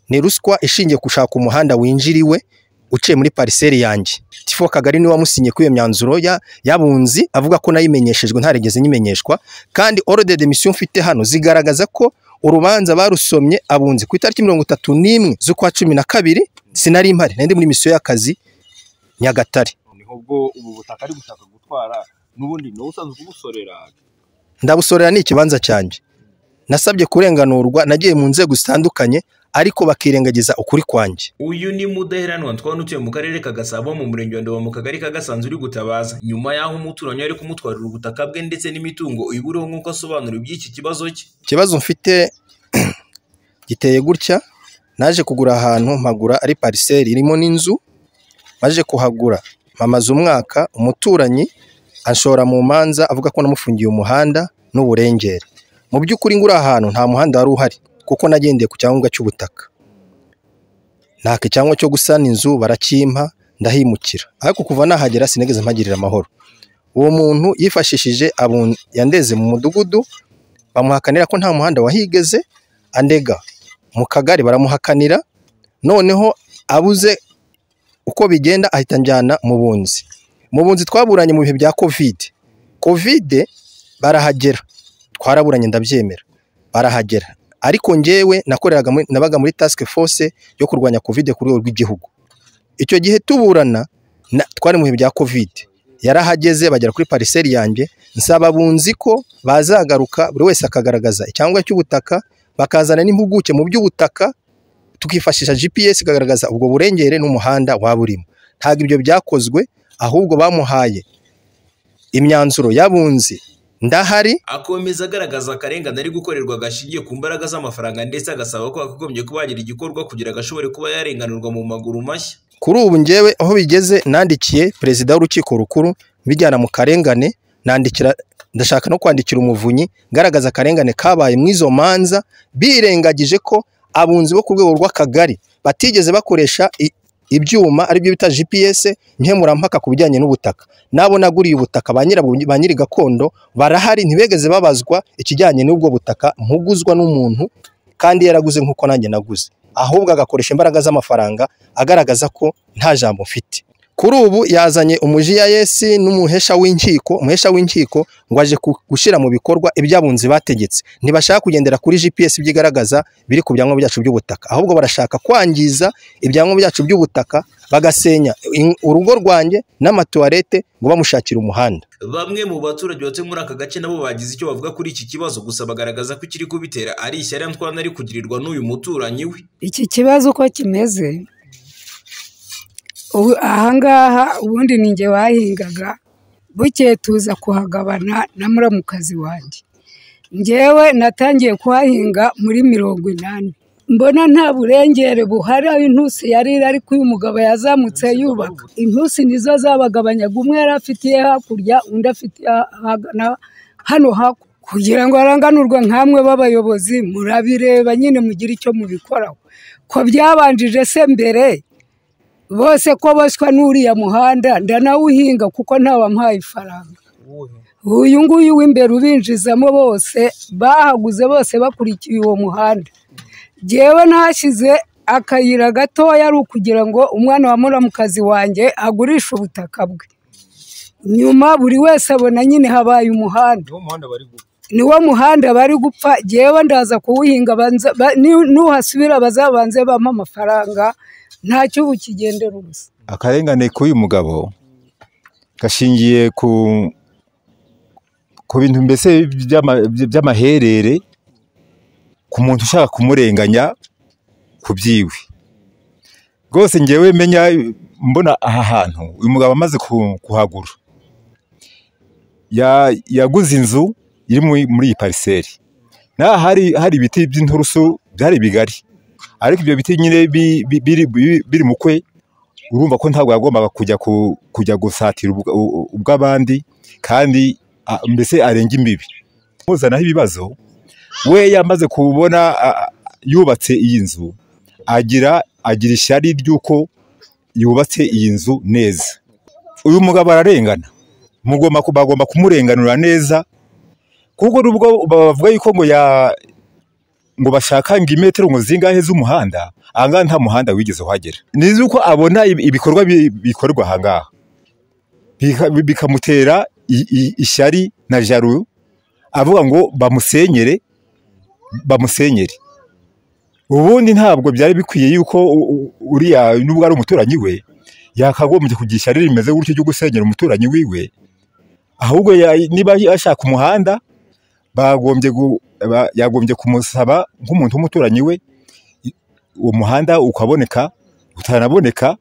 ni ruswa ishingiye gushaka umuhanda winjira iwe uciye muri pariseri yanjye tifo kagari niwe wamusinye kuri iyo myanzuro y'abunzi avuga ko nayimenyeshejwe ntarigeze nyimenyeshwa kandi orode demisiyo mfite hano zigaragaza ko urubanza barusomye abunzi ku itariki mirongo itatu n'imwe z'ukwa cumi na kabiri sinari mpari nari ndi muri misiyo y'akazi nyagatare niho bwo ubu butaka ari gushaka gutwara n'ubundi niwe usanzwe kubusorera ndabusorera ni ikibanza cyanjye nasabye kurenganurwa nagiye mu nzego zitandukanye ariko bakirengagiza ukuri kwanjye uyu ni mudaheranwa twana utuye mu karere ka gasabo mu murenge wa ndobo mu kagari ka gasanzwe uri gutabaza nyuma y'aho umuturanyi ari kumutwarira ubutaka bwe ndetse n'imitungo iburiho nk'uko asobanura iby'iki kibazo cye ikibazo mfite giteye gutya naje kugura ahantu mpagura ari pariseri irimo n'inzu maje kuhagura mpamaze umwaka umuturanyi anshora mu manza avuga ko namufungiye umuhanda n'uburengere mu by'ukuri ngura ahantu nta muhanda wari uhari kuko nagendeye ku cyangombwa cy'ubutaka ntako icyangombwa cyo gusana inzu barakimpa ndahimukira ariko kuva nahagera sinigeze mpagirira amahoro uwo muntu yifashishije abun- yandeze mu mudugudu bamuhakanira ko nta muhanda wahigeze andega mu kagari baramuhakanira noneho abuze uko bigenda ahita anjyana mu bunzi mu bunzi twaburanye mu bihe bya kovide kovide barahagera twaraburanye ndabyemera barahagera ariko njyewe nakoreraga muri- nabaga muri task force yo kurwanya kovide ku rwego rw'igihugu icyo gihe tuburana na- twari mu bihe bya kovide yarahageze bagera kuri pariseri yanjye nsaba bunzi ko bazagaruka buri wese akagaragaza icyangombwa cy'ubutaka bakazana n'impuguke mu by'ubutaka tukifashisha GPS ikagaragaza ubwo burengere n'umuhanda waba urimo ntabwo ibyo byakozwe ahubwo bamuhaye imyanzuro y'abunzi ndahari akomeza agaragaza akarengane ari gukorerwa gashingiye ku mbaraga z'amafaranga ndetse agasaba ko hakagombye kuba hagira igikorwa kugira ngo ashobore kuba yarenganurwa mu maguru mashya kuri ubu njyewe aho bigeze nandikiye perezida w'urukiko rukuru mbijyana mu karengane nandikira ndashaka no kwandikira umuvunyi ngaragaza akarengane kabaye mu izo manza birengagije ko abunzi bo ku rwego rw'akagari batigeze bakoresha i- ibyuma aribyo bita GPS nkemurampaka ku bijyanye n'ubutaka nabo naguriye ubutaka ba nyirabu- ba nyiri gakondo barahari ntibegeze babazwa ikijyanye n'ubwo butaka mpuguzwa n'umuntu kandi yaraguze nk'uko nanjye naguze ahubwo agakoresha imbaraga z'amafaranga agaragaza ko nta jambo mfite kuri ubu yazanye umujiyayesi n'umuhesha w'inkiko umuhesha w'inkiko ngo aje ku- gushyira mu bikorwa iby'abunzi bategetse ntibashaka kugendera kuri gps ibyigaragaza biri ku byangombwa byacu by'ubutaka ahubwo barashaka kwangiza ibyangombwa byacu by'ubutaka bagasenya in- urugo rwanjye n'amatuwarete ngo bamushakire umuhanda bamwe mu baturage batuye muri aka gace nabo bagize icyo bavuga kuri iki kibazo gusa bagaragaza ko ikiri kubitera ari ishyari twana ari kugirirwa n'uyu muturanyi we iki kibazo uko kimeze ubu ahangaha ubundi ni njye wahingaga bukeye tuza kuhagabana na muramukazi wanjye njyewe natangiye kuhahinga muri mirongo inani mbona nta burengere buhari aho intusi yari iri ariko uyu mugabo yazamutse yubaka intusi nizo zabagabanyaga umwe yari afitiye hakurya undi afitiye hagana hano hakurya kugira ngo haranganurwe nk'amwe b'abayobozi murabireba nyine mugire icyo mubikoraho ko byabanjije se mbere bose ko boswa n'uriya muhanda ndanawuhinga kuko ntawampaye ifaranga uyu nguyu w'imbere ubinjizamo bose bahaguze bose bakurikiye uwo muhanda jyewe nahashyize akayira gatoya ari ukugira ngo umwana wa muramukazi wanjye agurishe ubutaka bwe nyuma buri wese abona nyine habaye umuhanda niwo muhanda bari gupfa niwo muhanda bari gupfa jyewe ndaza kuwuhinga banza- ba- ni- nuhasubira bazabanze bampa amafaranga ntacyo ubu kigendera ubusa akarengane k'uyu mugabo gashingiye ku ku bintu mbese by'ama- by'amaherere ku muntu ushaka kumurenganya ku byiwe rwose ngewe menya mbona aha hantu uyu mugabo amaze ku- kuhagura ya- yaguze inzu iri muri- muri iyi pariseri n'aha hari hari ibiti by'inturusu byari bigari ariko ibyo biti nyine bi- bi- biri- biri- biri mu kwe urumva ko ntabwo yagombaga kujya ku- kujya gusatira ubwa- u- ubw'abandi kandi a- mbese arenga imbibi muzanaho ibibazo we yamaze kubona a- a- yubatse iyi nzu agira agira ishyari ry'uko yubatse iyi nzu neza uyu mugabo ararengana mugomba ku- bagomba kumurenganura neza kuko nubwo bavuga yuko ngo ya ngo bashaka ngo imetero ngo zingahe z'umuhanda ahangaha nta muhanda wigeze uhagera nizi uko abona ibi- ibikorwa bi- bikorwa ahangaha Bika- bi- bikamutera i- i- ishyari na jaru avuga ngo bamusenyere bamusenyere ubundi ntabwo byari bikwiye yuko u- u- uriya nubwo ari umuturanyi we yakagombye kugira ishyari rimeze gutyo ryo gusenyera umuturanyi wiwe ahubwo ya- niba ashaka umuhanda bagombye gu- ba- yagombye kumusaba nk'umuntu w'umuturanyi we i- uwo muhanda ukaboneka utanaboneka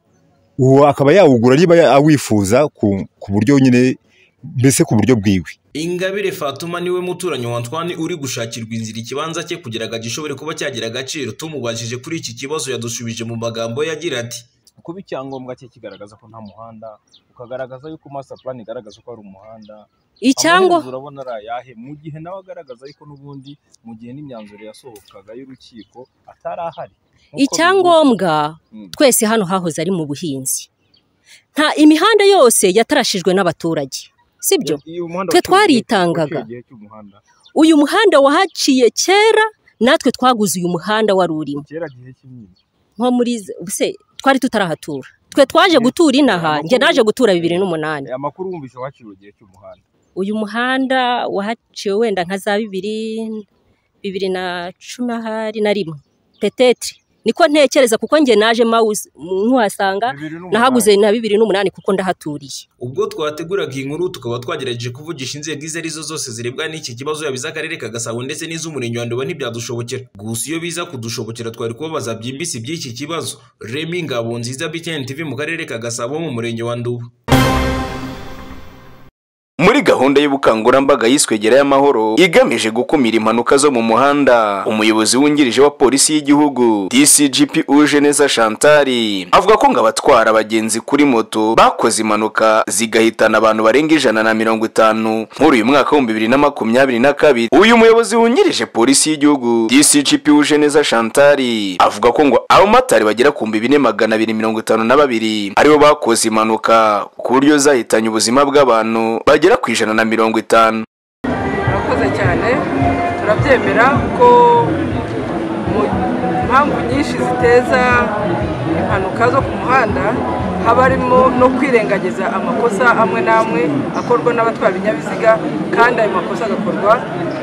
uwo akaba yawugura niba ya- awifuza ku, ku buryo nyine mbese ku buryo bwiwe ingabire fatuma niwe muturanyi wa ntwani uri gushakirwa inzira ikibanza cye kugira ngo agishobore kuba cyagira agaciro tumubajije kuri iki kibazo yadushubije mu magambo ye agira ati kuba icyangombwa cye kigaragaza ko nta muhanda ukagaragaza yuko master plan igaragaza ko hari umuhanda icyangwa Amaherezo urabona ari ayahe mu gihe nawe agaragaza ariko n'ubundi mu gihe n'imyanzuro yasohokaga y'urukiko atari ahari Nk'uko icyangombwa Mm. twese hano hahoze ari mu buhinzi nta imihanda yose yatarashijwe n'abaturage sibyo bivugwa. Iyo umuhanda Twe waciye igihe twaritangaga. waciye igihe cy'umuhanda uyu muhanda wahaciye kera natwe twaguze uyu muhanda wari urimo kera gihe cy'imyinshi nko muri z- se twari tutarahatura twe twaje gutura inaha njye naje gutura bibiri n'umunani amakuru wumvise waciwe igihe cy'umuhanda uyu muhanda wahaciwe wenda nka za bibiri bibiri na cumi ahari na rimwe petetri niko ntekereza kuko njye naje mawuzi ntuhasanga Bibiri n'umunani. nahaguze na bibiri n'umunani kuko ndahaturiye ubwo twateguraga iyi nkuru tukaba twagerageje kuvugisha inzego izo ari zo zose zirebwa n'iki kibazo yabize akarere ka gasabo ndetse n'iz'umurenge wa ndobo ntibyadushobokera gusa iyo biza kudushobokera twari kubabaza byimbitse iby'iki kibazo remi ngabo nziza btn tv mu karere ka gasabo mu murenge wa nduba muri gahunda y'ubukangurambaga yiswe gerayo amahoro igamije gukumira impanuka zo mu muhanda umuyobozi wungirije wa polisi y'igihugu dcgp ujeneza shantari avuga ko ngo abatwara abagenzi kuri moto bakoze impanuka zigahitana abantu barenga ijana na mirongo itanu muri uyu mwaka w'ibihumbi bibiri na makumyabiri na kabiri uyu muyobozi wungirije polisi y'igihugu dcgp ujeneza shantari avuga ko ngo abamotari bagera ku bihumbi bine magana abiri mirongo itanu na babiri aribo bakoze impanuka ku buryo zahitanye ubuzima bw'abantu bagera ku ijana na mirongo itanu murakoze cyane turabyemera ko mu mpamvu nyinshi ziteza impanuka zo ku muhanda haba harimo no kwirengagiza amakosa amwe n'amwe akorwa n'abatwara ibinyabiziga kandi ayo makosa agakorwa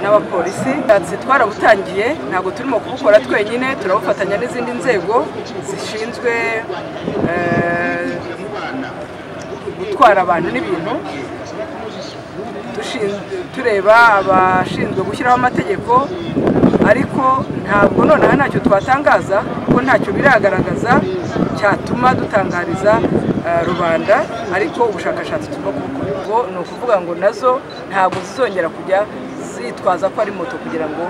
n'abapolisi Ati twarabutangiye ntabwo turimo kubukora twenyine turabufatanya n'izindi nzego zishinzwe eh, gutwara abantu n'ibintu dushin- tureba abashinzwe gushyiraho amategeko ariko ntabwo nonaha ntacyo twatangaza kuko ntacyo biragaragaza cyatuma dutangariza eh, rubanda ariko ubushakashatsi turimo kubukora ubwo ni ukuvuga ngo nazo ntabwo zizongera kujya zitwaza ko ari moto kugira ngo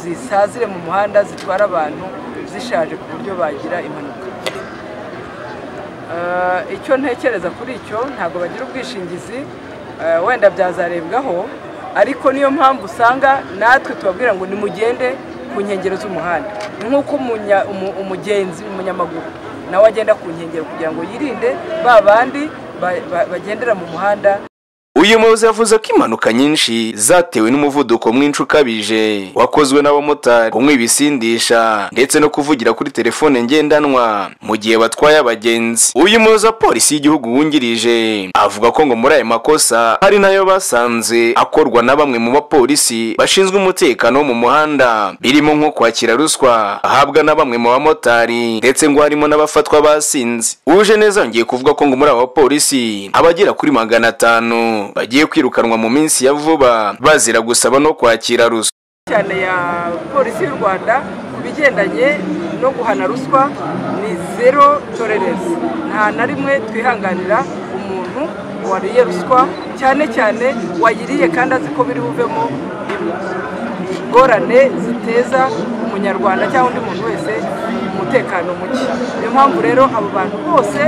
zisazire mu muhanda zitwara abantu zishaje ku buryo bagira impanuka Eh, icyo ntekereza kuri icyo ntabwo bagira ubwishingizi eh, wenda byazarebwaho ariko niyo mpamvu usanga natwe tubabwira ngo nimugende ku nkengero z'umuhanda Ni nk'uko umunya- umu- umugenzi umunyamaguru nawe agenda ku nkengero kugira ngo yirinde ba bandi ba- ba- bagendera mu muhanda uyu muyobozi yavuze ko impanuka nyinshi zatewe n'umuvuduko mwinshi ukabije wakozwe n'abamotari kunywa ibisindisha ndetse no kuvugira kuri telefone ngendanwa mu gihe batwaye abagenzi uyu muyobozi wa polisi y'igihugu wungirije avuga ko ngo muri aya makosa hari nayo basanze akorwa na bamwe mu bapolisi bashinzwe umutekano wo mu muhanda birimo nko kwakira ruswa ahabwa na bamwe mu bamotari ndetse ngo harimo n'abafatwa basinze uje neza yongeye kuvuga ko ngo muri aba bapolisi abagera kuri magana atanu bagiye kwirukanwa mu minsi ya vuba bazira gusaba no kwakira ruswa cyane ya polisi y'u rwanda ku bigendanye no guhana ruswa ni zero tolerance nta na rimwe twihanganira umuntu wariye ruswa cyane cyane wayiriye kandi azi ko biri buvemo ingorane ziteza umunyarwanda cyangwa undi muntu wese umutekano muke niyo mpamvu rero abo bantu bose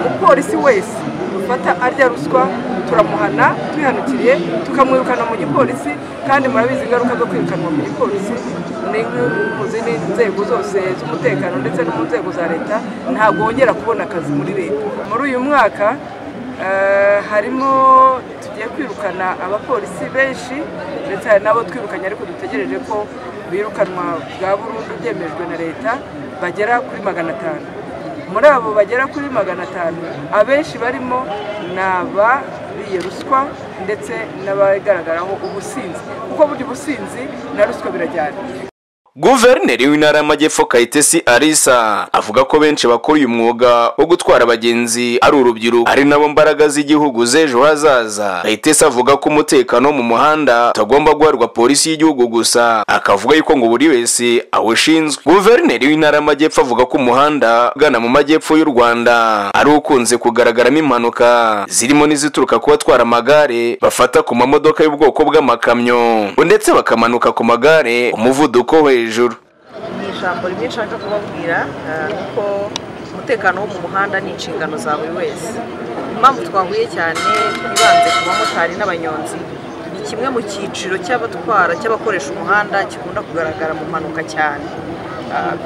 umupolisi wese dufata arya ruswa turamuhana twihanukiriye tukamwirukana mu gipolisi kandi murabizi ingaruka zo kwirukanwa mu gipolisi ni mu zindi nzego zose z'umutekano ndetse no mu nzego za leta ntabwo wongera kubona akazi muri leta muri uyu mwaka Eh, harimo tugiye kwirukana abapolisi benshi ndetse hari n'abo twirukanye ariko dutegereje ko birukanwa bwa burundu byemejwe na leta bagera kuri magana atanu muri abo bagera kuri magana atanu abenshi barimo ni abariye ruswa ndetse n'abagaragaraho ubusinzi kuko burya ubusinzi na ruswa birajyana guverineri w'intara y'amajyepfo kayitesi arisa avuga ko benshi bakora uyu mwuga wo gutwara abagenzi ari urubyiruko ari nabo mbaraga z'igihugu z'ejo hazaza kayitesi avuga ko umutekano wo mu muhanda utagomba guharwa polisi y'igihugu gusa akavuga yuko ngo buri wese awushinzwe guverineri w'intara y'amajyepfo avuga ko umuhanda ugana mu majyepfo y'u rwanda ari ukunze kugaragaramo impanuka zirimo n'izituruka ku batwara amagare bafata ku mamodoka y'ubwoko bw'amakamyo ndetse bakamanuka ku magare umuvuduko we hejuru ni ijambo rimwe nshaka kubabwira kuko umutekano wo mu muhanda ni inshingano za buri wese impamvu twahuye cyane ibanze ku bamotari n'abanyonzi ni kimwe mu cyiciro cy'abatwara cy'abakoresha umuhanda gikunda kugaragara mu mpanuka cyane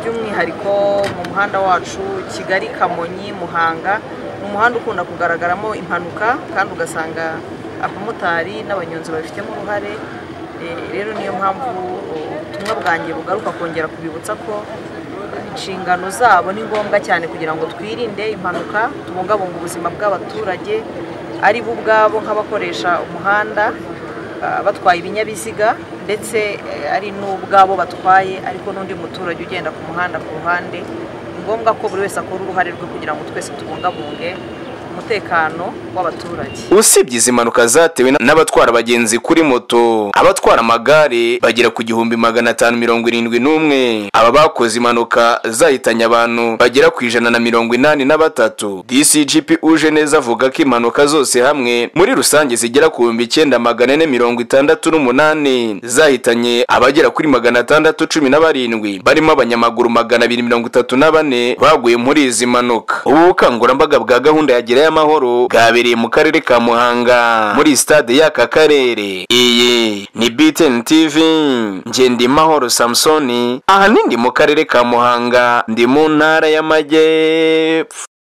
by'umwihariko mu muhanda wacu kigali kamonyi muhanga ni umuhanda ukunda kugaragaramo impanuka kandi ugasanga abamotari n'abanyonzi babifitemo uruhare rero niyo mpamvu ubutumwa bwanjye bugaruka kongera kubibutsa ko inshingano zabo ni ngombwa cyane kugira ngo twirinde impanuka tubungabunge ubuzima bw'abaturage ari bo ubwabo nk'abakoresha umuhanda batwaye ibinyabiziga ndetse ari n'ubwabo batwaye ariko n'undi muturage ugenda ku muhanda ku ruhande ni ngombwa ko buri wese akora uruhare rwe kugira ngo twese tubungabunge umutekano w'abaturage usibye izi mpanuka zatewe n'abatwara abagenzi kuri moto abatwara amagare bagera ku gihumbi magana atanu mirongo irindwi n'umwe aba bakoze impanuka zahitanye abantu bagera ku ijana na mirongo inani na batatu dcgp uje neza avuga ko impanuka zose hamwe muri rusange zigera ku bihumbi icyenda magana ane mirongo itandatu n'umunani zahitanye abagera kuri magana atandatu cumi na barindwi barimo abanyamaguru magana abiri mirongo itatu na bane baguye muri izi mpanuka ubu bukangurambaga bwa gahunda ya Gereza y'amahoro bwabereye mu karere ka muhanga muri stade y'aka karere iyi ni btn tv ngendimahoro samusoni aha ni ndi mu karere ka muhanga ndi mu ntara y'amajyepfo